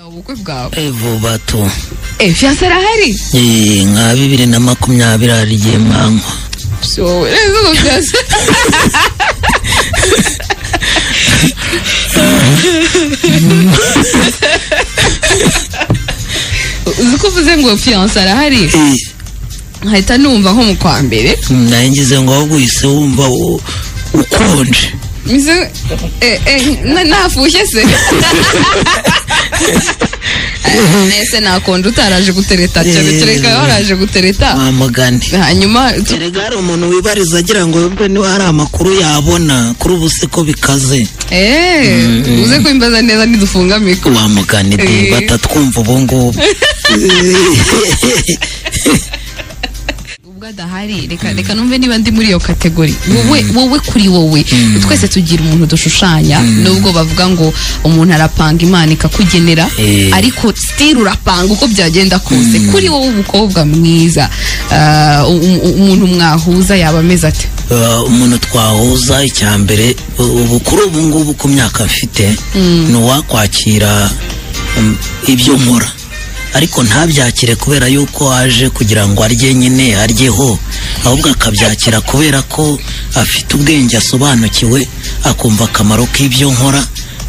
ubukwe bwawe vuba tu eee fiyanse irahari Eh, nka bibiri na makumyabiri hari igihe mwankwa so rero ngo fiyanse uzi ko uvuze ngo fiyanse arahari nkahita numva nko mu kwa mbere nayo ngize ngo ahubwo uhise wumva u- ukonje Mize, eh, eh, na- nafushye se Eh, nese nakonje utaraje gutereta cyane kereka waraje gutereta wa mugani hanyuma tu- erega hari umuntu wibariza agira ngo yumve niba hari amakuru yabona kuri ubu se ko bikaze eh uze kwimbaza neza ntidufunga mikoro wa mugani de Eh. batatwumva ubu ngubu ubwo adahari reka reka numve niba ndi muri iyo kategori wowe wowe kuri wowe twese tugira umuntu dushushanya nubwo bavuga ngo umuntu arapanga imana ikakugenera Eh. ariko still urapanga uko byagenda kose kuri wowe umukobwa mwiza ah, um- um- umuntu mwahuza yaba ameze ate Eh, umuntu twahuza icya mbere u- ubu kuri ubu ngubu ku myaka mfite ni uwakwakira mm, ibyo nkora ariko ntabyakire kubera yuko aje kugira ngo arye nyine aryeho ahubwo akabyakira kubera ko afite ubwenge asobanukiwe akumva akamaro k'ibyo nkora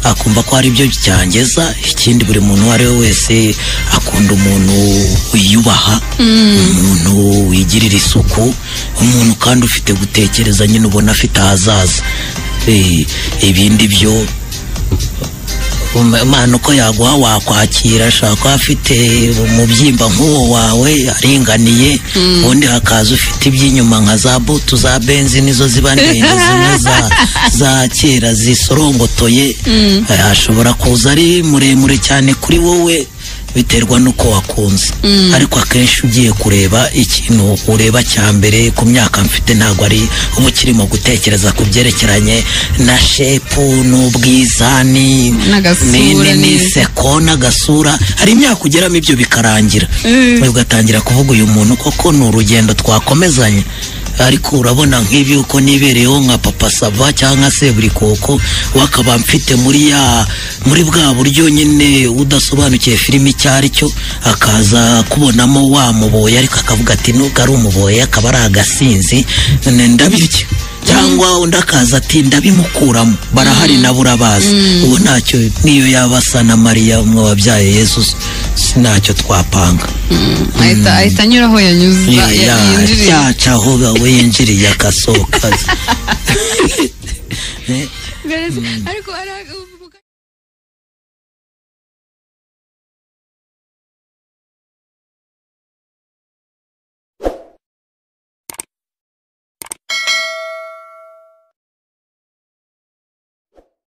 akumva ko ari byo byangeza ikindi buri muntu uwo ari we wese akunda umuntu wiyubaha umuntu wigirira isuku umuntu kandi ufite gutekereza nyine ubona afite ahazaza Eh, ibindi byo umwana uko yaguha wakwakira ashobora kuba afite umubyimba nk'uwo wawe aringaniye ubundi hakaza ufite iby'inyuma nka za butu za benzi nizo ziba ndende zimwe za, za kera zisorongotoye Eh, ashobora kuza ari muremure cyane kuri wowe biterwa n'uko wakunze ariko akenshi ugiye kureba ikintu ureba cya mbere ku myaka mfite ntabwo ari uba ukirimo gutekereza ku byerekeranye na shepu n'ubwiza ni N'agasura ni- ni- n'ibiki. n'inseko n'agasura hari imyaka ugeramo ibyo bikarangira ugatangira kuvuga uyu muntu koko ni urugendo twakomezanya ariko urabona nk'ibi uko nibereyeho nka papa sava cyangwa se buri koko wakaba mfite muri ya muri bwa buryo nyine udasobanukiye filime icyo ari cyo akaza kubonamo wa muboye ariko akavuga ati nubwo ari umuboye akaba ari agasinzi ne- ndabirya cyangwa undi akaza ati ndabimukuramo barahari nabo urabazi ubu ntacyo niyo yaba asa na mariya umwe wabyaye yesu si ntacyo twapanga ahita ahita anyura aho yanyuze Ya- ya- yinjiriye yaca aho we yinjiriye agasohoka Eh, Mbere se- ariko ari-